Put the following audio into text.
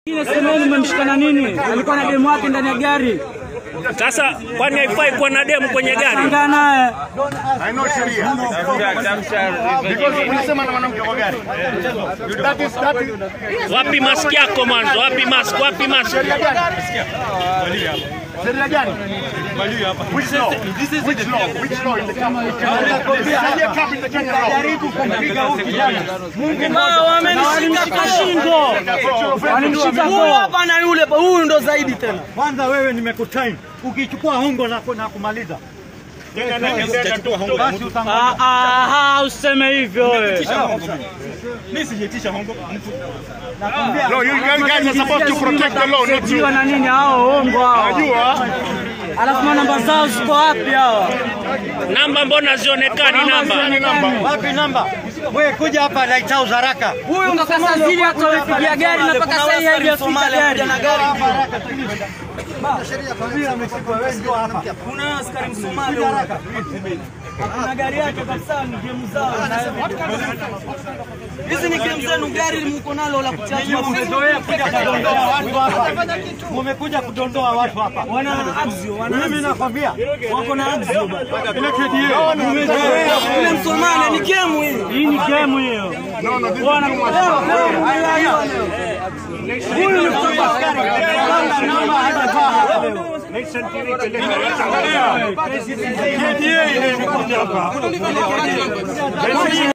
Semeni mmemshikana nini? Alikuwa na demu wake ndani ya gari. Sasa kwani haifai kuwa na demu kwenye gari? Shangaa naye. haina sheria. Because unasema na mwanamke kwa gari. That is that is Wapi mask yako mwanzo? Wapi mask? Wapi mask? sheria gani? Sheria gani? Which law? Which law? Which law in the Kenya? Sheria cap in the Kenya law. Walimshika shingo. Walimshika Huyu koo. hapa na yule, huyu ndo zaidi tena. Kwanza wewe nimekutime, ukichukua hongo na, na kumaliza basi utangoja. Ah, ah, useme hivyo wewe. No, you guys guys are supposed to protect the law, not you. Jiwa na nini hao ongo hao. Najua. Alafu namba zao ziko wapi hawa? Namba mbona zionekani namba? Ni namba. Wapi namba? Wewe kuja hapa Lighthouse haraka. Huyu mpaka saa zile hata wamepigia gari na mpaka saa hii haijafika gari. Kuna askari Msomali haraka. Na gari yake kabisa ni game zao. Hizi ni game zenu, gari mko nalo la kuchaji Umezoea kuja kudondoa watu hapa. Mumekuja kudondoa watu hapa. wana axio, wana Mimi nakwambia wako na axio bana. ile kedi yao umezoea. Yule Msomali ni game hii. Hii ni game hiyo. No, no, this is too much. Huyu ni kutoka askari. Kedi yao ile imekuja hapa.